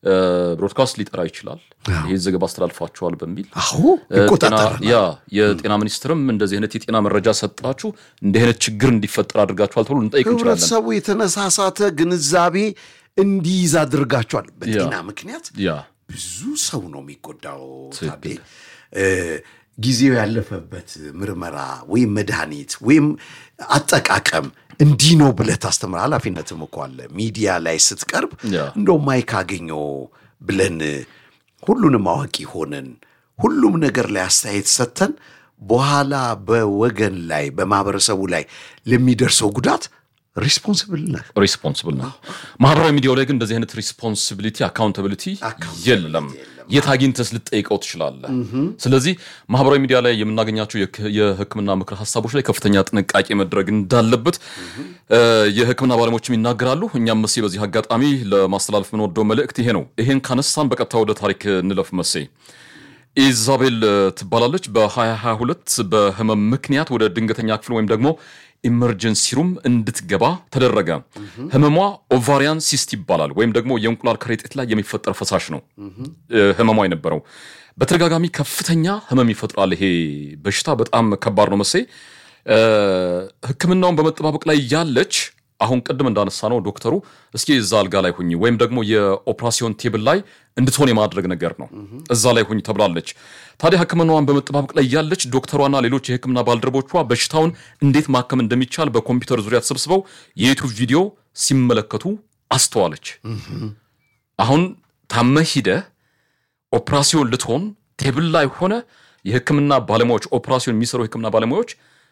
ብሮድካስት ሊጠራ ይችላል። ይህ ዘገባ አስተላልፋችኋል በሚል አሁ ይቆጣጠራል። ያ የጤና ሚኒስትርም እንደዚህ አይነት የጤና መረጃ ሰጣችሁ እንዲህ አይነት ችግር እንዲፈጠር አድርጋችኋል ተብሎ ልንጠይቅ እንችላለን። ህብረተሰቡ የተነሳሳተ ግንዛቤ እንዲይዝ አድርጋቸዋል። በጤና ምክንያት ያ ብዙ ሰው ነው የሚጎዳው። ታዴ እ ጊዜው ያለፈበት ምርመራ ወይም መድኃኒት ወይም አጠቃቀም እንዲህ ነው ብለህ ታስተምር። ኃላፊነትም እኮ አለ። ሚዲያ ላይ ስትቀርብ ያ። እንደው ማይክ አገኘው ብለን ሁሉንም አዋቂ ሆነን ሁሉም ነገር ላይ አስተያየት ሰጥተን በኋላ በወገን ላይ በማህበረሰቡ ላይ ለሚደርሰው ጉዳት ሪስፖንስብል ነህ። ሪስፖንስብል ነው። ማህበራዊ ሚዲያው ላይ ግን እንደዚህ አይነት ሪስፖንሲቢሊቲ አካውንታቢሊቲ የለም። የት አግኝተስ ልጠይቀው ትችላለህ። ስለዚህ ማህበራዊ ሚዲያ ላይ የምናገኛቸው የክ- የሕክምና ምክር ሀሳቦች ላይ ከፍተኛ ጥንቃቄ መድረግ እንዳለበት እ፣ የሕክምና ባለሙያዎችም ይናገራሉ። እኛም መሴ በዚህ አጋጣሚ ለማስተላለፍ የምንወደው መልእክት ይሄ ነው። ይሄን ካነሳን በቀጥታ ወደ ታሪክ እንለፍ መሴ ኢዛቤል እ፣ ትባላለች። በ2022 በህመም ምክንያት ወደ ድንገተኛ ክፍል ወይም ደግሞ ኢመርጀንሲ ሩም እንድትገባ ተደረገ። ህመሟ ኦቫሪያን ሲስት ይባላል ወይም ደግሞ የእንቁላል ከረጢት ላይ የሚፈጠር ፈሳሽ ነው እ፣ ህመሟ የነበረው። በተደጋጋሚ ከፍተኛ ህመም ይፈጥራል። ይሄ በሽታ በጣም ከባድ ነው መሴ እ፣ ህክምናውን በመጠባበቅ ላይ ያለች አሁን ቅድም እንዳነሳ ነው ዶክተሩ እስኪ እዛ አልጋ ላይ ሁኝ ወይም ደግሞ የኦፕራሲዮን ቴብል ላይ እንድትሆን የማድረግ ነገር ነው እዛ ላይ ሁኝ ተብላለች። ታዲያ ህክምናዋን በመጠባበቅ ላይ ያለች ዶክተሯና ሌሎች የህክምና ባልደረቦቿ በሽታውን እንዴት ማከም እንደሚቻል በኮምፒውተር ዙሪያ ተሰብስበው የዩቱብ ቪዲዮ ሲመለከቱ አስተዋለች። አሁን ታመህ ሂደህ ኦፕራሲዮን ልትሆን ቴብል ላይ ሆነ የህክምና ባለሙያዎች ኦፕራሲዮን የሚሰሩ የህክምና ባለሙያዎች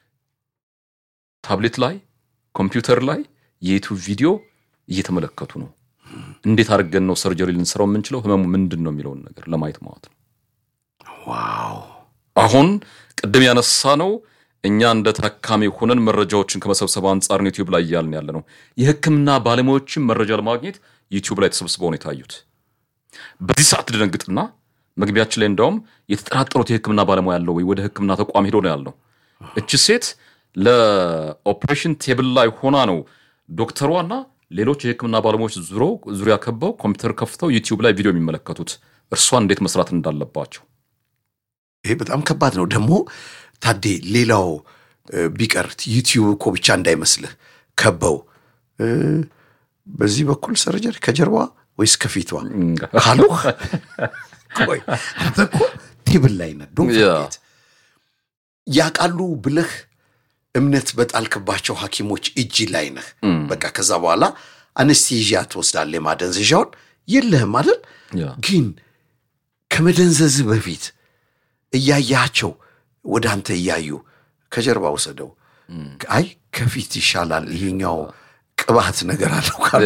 ታብሌት ላይ ኮምፒውተር ላይ የዩቱብ ቪዲዮ እየተመለከቱ ነው። እንዴት አድርገን ነው ሰርጀሪ ልንሰራው የምንችለው ህመሙ ምንድን ነው የሚለውን ነገር ለማየት ማለት ነው። ዋው አሁን ቅድም ያነሳ ነው እኛ እንደ ታካሚ ሆነን መረጃዎችን ከመሰብሰብ አንጻር ነው ዩቲዩብ ላይ እያልን ያለ ነው። የህክምና ባለሙያዎችን መረጃ ለማግኘት ዩቲዩብ ላይ ተሰብስበው ነው የታዩት። በዚህ ሰዓት ትደነግጥና መግቢያችን ላይ እንደውም የተጠራጠሩት የህክምና ባለሙያ ያለው ወይ ወደ ህክምና ተቋም ሄዶ ነው ያለው። እች ሴት ለኦፕሬሽን ቴብል ላይ ሆና ነው ዶክተሯና ሌሎች የህክምና ባለሙያዎች ዙሮ ዙሪያ ከበው ኮምፒውተር ከፍተው ዩቲዩብ ላይ ቪዲዮ የሚመለከቱት እርሷን እንዴት መስራት እንዳለባቸው ይሄ በጣም ከባድ ነው። ደግሞ ታዴ ሌላው እ፣ ቢቀር ዩቲዩብ እኮ ብቻ እንዳይመስልህ ከበው እ፣ በዚህ በኩል ሰርጀሪ ከጀርባ ወይስ ከፊቷ ካሉ ቆይ አንተ እኮ ቴብል ላይ ነህ ዶንት ያ። ፎርጌት። ያውቃሉ ብለህ እምነት በጣልክባቸው ሐኪሞች እጅ ላይ ነህ። በቃ ከዛ በኋላ አነስቴዥያ ትወስዳለህ። የማደንዘዣውን የለህም አይደል? ያ። ግን ከመደንዘዝህ በፊት እያያቸው ወደ አንተ እያዩ ከጀርባ ውሰደው፣ አይ ከፊት ይሻላል ይሄኛው ቅባት ነገር አለው ካሉ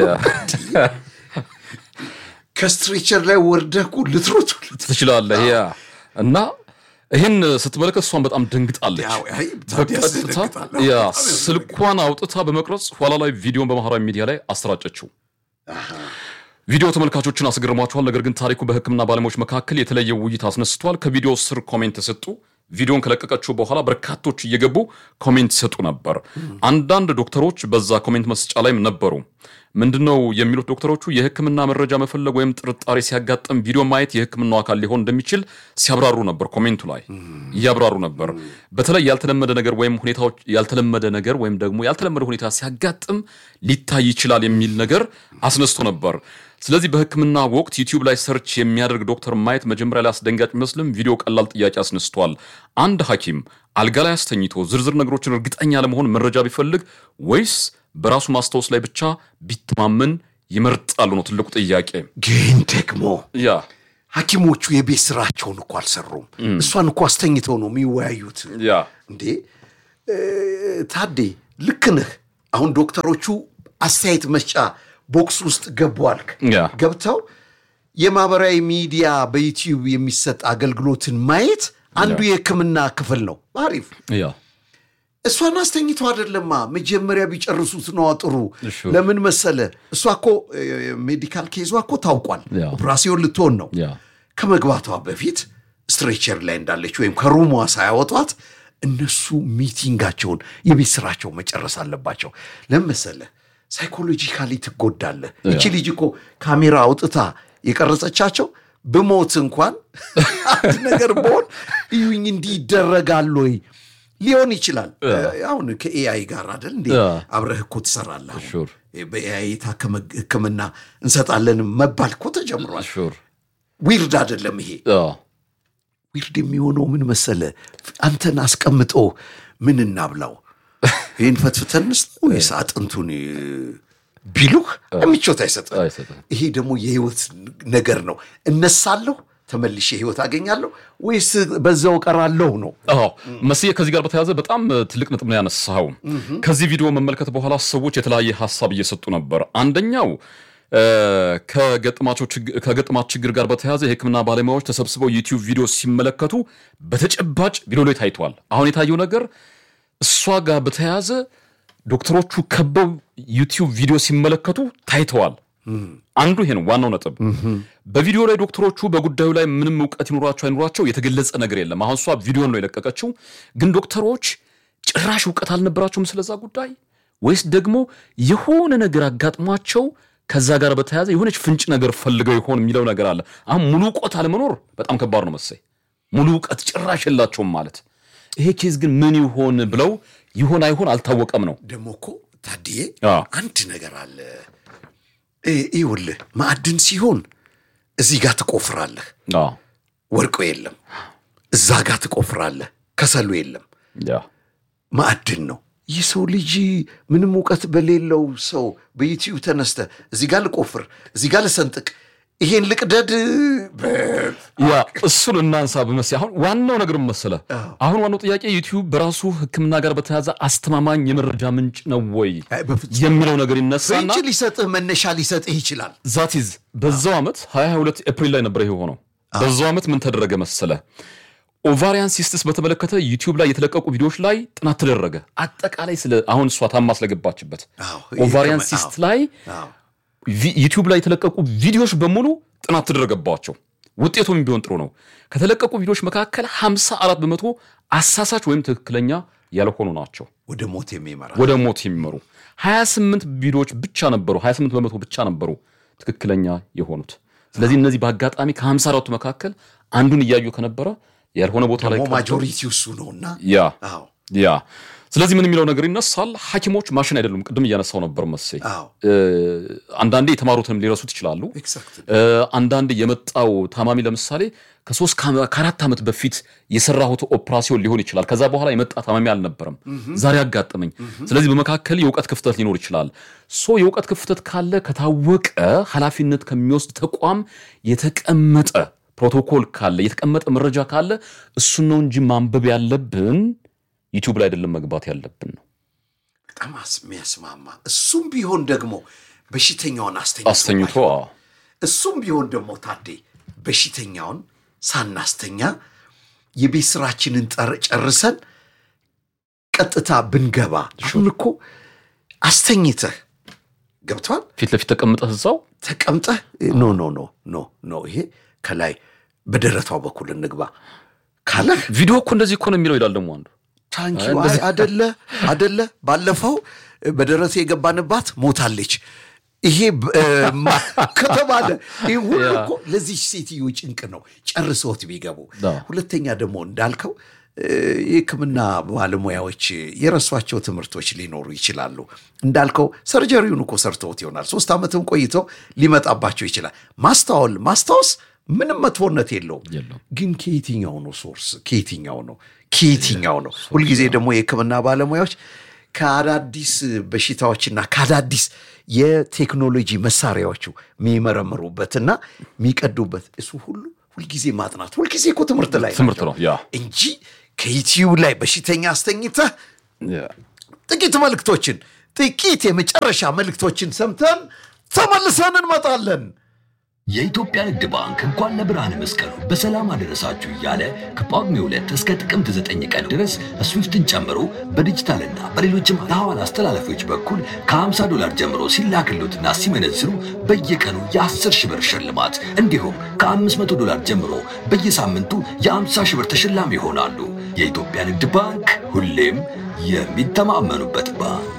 ከስትሬቸር ላይ ወርደህ እኮ ልትሮጥ ትችላለህ። ያ እና ይህን ስትመለከት እሷን በጣም ደንግጣለች። ያው፣ አይ፣ ታዲያ በቀጥታ ያስደነግጣል። ያ በጣም ያስደነግጣል። ስልኳን አውጥታ በመቅረጽ ኋላ ላይ ቪዲዮን በማህበራዊ ሚዲያ ላይ አሰራጨችው። ቪዲዮ ተመልካቾችን አስገርሟቸዋል። ነገር ግን ታሪኩ በሕክምና ባለሙያዎች መካከል የተለየ ውይይት አስነስቷል። ከቪዲዮ ስር ኮሜንት የሰጡ ቪዲዮን ከለቀቀችው በኋላ በርካቶች እየገቡ ኮሜንት ይሰጡ ነበር። አንዳንድ ዶክተሮች በዛ ኮሜንት መስጫ ላይም ነበሩ። ምንድነው የሚሉት ዶክተሮቹ? የሕክምና መረጃ መፈለግ ወይም ጥርጣሬ ሲያጋጥም ቪዲዮ ማየት የሕክምናው አካል ሊሆን እንደሚችል ሲያብራሩ ነበር። ኮሜንቱ ላይ እያብራሩ ነበር። በተለይ ያልተለመደ ነገር ወይም ሁኔታዎች ያልተለመደ ነገር ወይም ደግሞ ያልተለመደ ሁኔታ ሲያጋጥም ሊታይ ይችላል የሚል ነገር አስነስቶ ነበር። ስለዚህ በህክምና ወቅት ዩቲዩብ ላይ ሰርች የሚያደርግ ዶክተር ማየት መጀመሪያ ላይ አስደንጋጭ ቢመስልም ቪዲዮ ቀላል ጥያቄ አስነስቷል። አንድ ሐኪም አልጋ ላይ አስተኝቶ ዝርዝር ነገሮችን እርግጠኛ ለመሆን መረጃ ቢፈልግ ወይስ በራሱ ማስታወስ ላይ ብቻ ቢተማመን ይመርጣሉ ነው ትልቁ ጥያቄ። ግን ደግሞ ያ ሐኪሞቹ የቤት ስራቸውን እኮ አልሰሩም። እሷን እኮ አስተኝተው ነው የሚወያዩት። ያ እንዴ እ፣ ታዴ ልክ ነህ። አሁን ዶክተሮቹ አስተያየት መስጫ ቦክስ ውስጥ ገቡ አልክ። ያ ገብተው የማህበራዊ ሚዲያ በዩቲዩብ የሚሰጥ አገልግሎትን ማየት አንዱ የህክምና ክፍል ነው። አሪፍ ያ እሷን አስተኝቶ አይደለማ መጀመሪያ ቢጨርሱት ነዋ ጥሩ። እሺ። ለምን መሰለ እሷ እኮ እ፣ ሜዲካል ኬዟ እኮ ታውቋል። ያ። ኦፕራሲዮን ልትሆን ነው። ያ ከመግባቷ በፊት ስትሬቸር ላይ እንዳለች ወይም ከሩሟ ሳያወጧት እነሱ ሚቲንጋቸውን የቤት ስራቸው መጨረስ አለባቸው። ለምን መሰለህ? ሳይኮሎጂካሊ ትጎዳለህ። እቺ ልጅ እኮ ካሜራ አውጥታ የቀረጸቻቸው ብሞት እንኳን አንድ ነገር በሆን እዩኝ እንዲህ ይደረጋል ወይ ሊሆን ይችላል። አሁን ከኤአይ ጋር አይደል እንዴ ያ። አብረህ እኮ ትሰራለህ። አሁን ሹር በኤአይ የታከመ ሕክምና እንሰጣለን መባል እኮ ተጀምሯል። ሹር ዊርድ አይደለም ይሄ። ያ ዊርድ የሚሆነው ምን መሰለ፣ አንተን አስቀምጦ ምን እናብላው ይህን ፈትፍተን እንስጠው ወይስ አጥንቱን እ፣ ቢሉህ ምቾት አይሰጥም። አይሰጥም። ይሄ ደግሞ የህይወት ነገር ነው። እነሳለሁ ተመልሼ ህይወት አገኛለሁ ወይስ በዛው ቀራለሁ ነው። አዎ መስዬ ከዚህ ጋር በተያያዘ በጣም እ, ትልቅ ነጥብ ነው ያነሳኸው። ከዚህ ቪዲዮ መመልከት በኋላ ሰዎች የተለያየ ሀሳብ እየሰጡ ነበር። አንደኛው እ, ከገጠማቸው ችግ- ከገጠማት ችግር ጋር በተያያዘ የህክምና ባለሙያዎች ተሰብስበው ዩቲዩብ ቪዲዮ ሲመለከቱ በተጨባጭ ቪዲዮ ላይ ታይቷል። አሁን የታየው ነገር እሷ ጋር በተያያዘ ዶክተሮቹ ከበው ዩቲዩብ ቪዲዮ ሲመለከቱ ታይተዋል። አንዱ ይሄ ነው ዋናው ነጥብ። በቪዲዮ ላይ ዶክተሮቹ በጉዳዩ ላይ ምንም እውቀት ይኑራቸው አይኑራቸው የተገለጸ ነገር የለም። አሁን እሷ ቪዲዮን ነው የለቀቀችው፣ ግን ዶክተሮች ጭራሽ እውቀት አልነበራቸውም ስለዛ ጉዳይ ወይስ ደግሞ የሆነ ነገር አጋጥሟቸው ከዛ ጋር በተያያዘ የሆነች ፍንጭ ነገር ፈልገው ይሆን የሚለው ነገር አለ። አሁን ሙሉ እውቀት አለመኖር በጣም ከባድ ነው መሰይ። ሙሉ እውቀት ጭራሽ የላቸውም ማለት ይሄ ኬዝ ግን ምን ይሆን ብለው ይሆን አይሆን አልታወቀም ነው። ደግሞ እኮ ታድዬ አዎ። አንድ ነገር አለ። እ- ይኸውልህ ማዕድን ሲሆን እዚህ ጋር ትቆፍራለህ፣ አዎ፣ ወርቆ የለም። እዛ ጋር ትቆፍራለህ፣ ከሰሉ የለም። ያ ማዕድን ነው። ይህ ሰው ልጅ ምንም እውቀት በሌለው ሰው በዩቲዩብ ተነስተ እዚህ ጋር ልቆፍር፣ እዚህ ጋር ልሰንጥቅ፣ ይሄን ልቅደድ በ- ያ እሱን እናንሳ በመስ አሁን ዋናው ነገር ምን መሰለህ፣ አሁን ዋናው ጥያቄ ዩቲዩብ በራሱ ሕክምና ጋር በተያያዘ አስተማማኝ የመረጃ ምንጭ ነው ወይ አይ፣ በፍጹም የሚለው ነገር ይነሳና ፍንጭ ሊሰጥህ መነሻ ሊሰጥህ ይችላል። ዛቲዝ በዛው ዓመት 2022 ኤፕሪል ላይ ነበር ይሄ ሆነው። በዛው ዓመት ምን ተደረገ መሰለ ኦቫሪያን ሲስትስ በተመለከተ ዩቲዩብ ላይ የተለቀቁ ቪዲዮዎች ላይ ጥናት ተደረገ። አጠቃላይ ስለ አሁን እሷ ታማ ስለገባችበት አዎ፣ ኦቫሪያን ይሄ ሲስት አዎ። ላይ አዎ። ቪ- ዩቲዩብ ላይ የተለቀቁ ቪዲዮዎች በሙሉ ጥናት ተደረገባቸው። ውጤቱም ቢሆን ጥሩ ነው። ከተለቀቁ ቪዲዮዎች መካከል 54 በመቶ አሳሳች ወይም ትክክለኛ ያልሆኑ ናቸው፣ ወደ ሞት የሚመራ ወደ ሞት የሚመሩ 28 ቪዲዮዎች ብቻ ነበሩ፣ 28 በመቶ ብቻ ነበሩ ትክክለኛ የሆኑት። ስለዚህ እነዚህ በአጋጣሚ ከ54ቱ መካከል አንዱን እያዩ ከነበረ ያልሆነ ቦታ ላይ ደግሞ ቀርተው- ማጆሪቲ እሱ ነውና ያ አዎ ያ ስለዚህ ምን የሚለው ነገር ይነሳል። ሐኪሞች ማሽን አይደሉም። ቅድም እያነሳው ነበር መሴ አዎ እ፣ አንዳንዴ የተማሩትንም ሊረሱት ይችላሉ። ኤግዛክት እ፣ አንዳንድ የመጣው ታማሚ ለምሳሌ ከሶስት ከ- ከአራት ዓመት በፊት የሰራሁት ኦፕራሲዮን ሊሆን ይችላል። ከዛ በኋላ የመጣ ታማሚ አልነበረም፣ ዛሬ አጋጠመኝ። ስለዚህ በመካከል የእውቀት ክፍተት ሊኖር ይችላል። ሶ የእውቀት ክፍተት ካለ ከታወቀ ኃላፊነት ከሚወስድ ተቋም የተቀመጠ ፕሮቶኮል ካለ የተቀመጠ መረጃ ካለ እሱን ነው እንጂ ማንበብ ያለብን ዩቲዩብ ላይ አይደለም መግባት ያለብን ነው። በጣም አስ- የሚያስማማ እሱም ቢሆን ደግሞ በሽተኛውን አስተኝቶ አስተኝቶ ማየት። አዎ። እሱም ቢሆን ደግሞ ታዴ በሽተኛውን ሳናስተኛ የቤት ስራችንን ጠር- ጨርሰን ቀጥታ ብንገባ አሁን እኮ አስተኝተህ ገብቷል ፊት ለፊት ተቀምጠህ እዛው ተቀምጠህ ኖ ኖ ኖ ኖ ኖ ይሄ ከላይ በደረቷ በኩል እንግባ ካለህ ቪዲዮ እኮ እንደዚህ እኮ ነው የሚለው ይላል ደግሞ አንዱ ታንኪዩ አይ አደለ አደለ ባለፈው በደረቴ የገባንባት ሞታለች ይሄ ብ- እ፣ ማ- ከተባለ ይህ ሁሉ ያ። እኮ ለዚህ ሴትዮ ጭንቅ ነው ጨርሰውት ቢገቡ ዳ። ሁለተኛ ደግሞ እንዳልከው እ፣ የህክምና ባለሙያዎች የረሷቸው ትምህርቶች ሊኖሩ ይችላሉ እንዳልከው ሰርጀሪውን እኮ ሰርተውት ይሆናል ሶስት ዓመትም ቆይተው ሊመጣባቸው ይችላል ማስታወል ማስታወስ ምንም መጥፎነት የለውም የለውም። ግን ከየትኛው ነው ሶርስ ከየትኛው ነው ከየትኛው ነው ሁልጊዜ ደግሞ የህክምና ባለሙያዎች ከአዳዲስ በሽታዎችና ከአዳዲስ የቴክኖሎጂ መሳሪያዎቹ የሚመረምሩበትና የሚቀዱበት እሱ ሁሉ ሁልጊዜ ማጥናት ሁልጊዜ እኮ ትምህርት ላይ ትምህርት ናቸው ነው ያ እንጂ ከዩቲዩብ ላይ በሽተኛ አስተኝተህ ጥቂት መልእክቶችን ጥቂት የመጨረሻ መልእክቶችን ሰምተን ተመልሰን እንመጣለን የኢትዮጵያ ንግድ ባንክ እንኳን ለብርሃነ መስቀሉ በሰላም አደረሳችሁ እያለ ከጳጉሜ ሁለት እስከ ጥቅምት ዘጠኝ ቀን ድረስ ስዊፍትን ጨምሮ በዲጂታልና በሌሎችም የሐዋላ አስተላለፊዎች በኩል ከ50 ዶላር ጀምሮ ሲላክሉትና ሲመነዝሩ በየቀኑ የ10 ሺህ ብር ሽልማት እንዲሁም ከ500 ዶላር ጀምሮ በየሳምንቱ የ50 ሺህ ብር ተሸላሚ ይሆናሉ። የኢትዮጵያ ንግድ ባንክ ሁሌም የሚተማመኑበት ባንክ